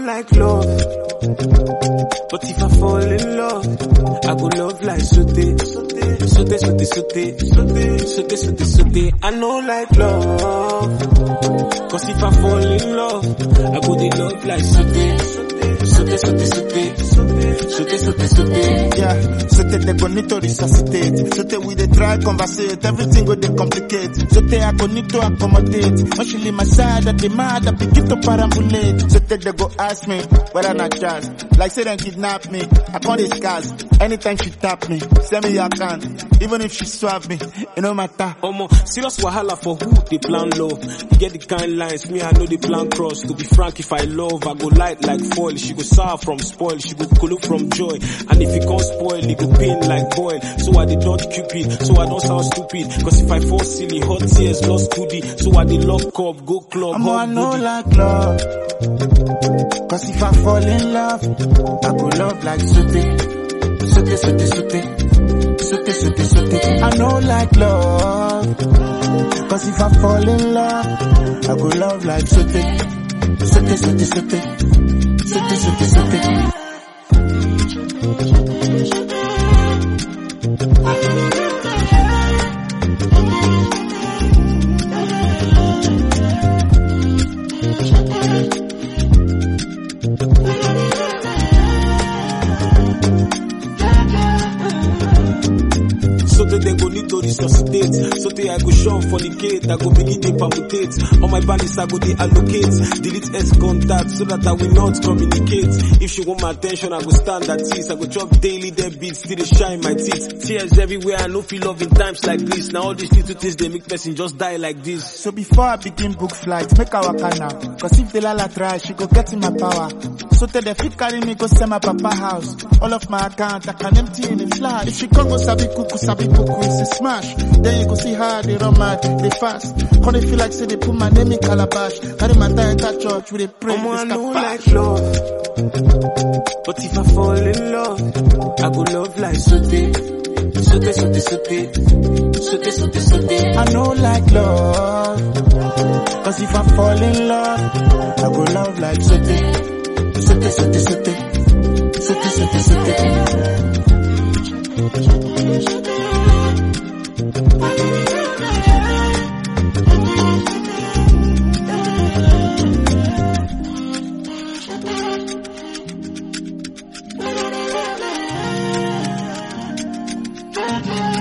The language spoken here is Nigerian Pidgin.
like love. But if I fall in love, I go love like sote, sote, sote, sote, sote, sote, sote, sote, sote. I know like love. Cause if I fall in love, I go dey love like sote, sote, sote, sote, sote, sote, sote, sote. Yeah, so te they go need to resuscitate. So te we dey try conversate, everything go dey complicate. So te I go need to accommodate. When she leave my side, I demand I begin to parambulate. So te they go ask me whether not jazz. Like say them kidnap me, I can't discuss. Anytime she tap me, send me your account. Even if she swap me, it no matter. Omo, serious wahala for who they plan love. You get the kind lines, me I know the plan cross. To be frank, if I love, I go light like foil. She go sour from spoil, she go cool from joy. And if it can't spoil, it go pain like boil. So I did dodge cupid, so I don't sound stupid. Cause if I fall silly, hot tears lost goodie. So I did lock up, go club, I'm I hot know booty. like love. Cause if I fall in love, I go love like sote. Sote, sote, sote. Sote, sote, sote. I know like love. Cause if I fall in love, I go love like sote. Sote, sote, sote. Sote, sote, sote. So that they go need to resuscitate. So that I go shove for the gate. I go begin to permutate. On my balance, I go de allocate. Delete S contact so that I will not communicate. If she want my attention, I go stand at ease. I go chop daily dead beats till they shine my teeth. Tears everywhere. I no feel love in times like this. Now all these little things they make person just die like this. So before I begin book flight, make our waka now. Cause if the lala try, she go get in my power. So tell the fit carry me go send my papa house. All of my account, I can empty in a flash. If she come go sabi kuku, sabi kuku, it's a smash. Then you go see how they run mad, they fast. How they feel like say they put my name in calabash. Carry my tie enter church, we they pray, Omo, I they know scabash. like love. But if I fall in love, I go love like sote. Sote, sote, sote. Sote, sote, sote. I know like love. Cause if I fall in love, I go love like sote. Sote, sote, sote. Sote, sote, sote. Thank you.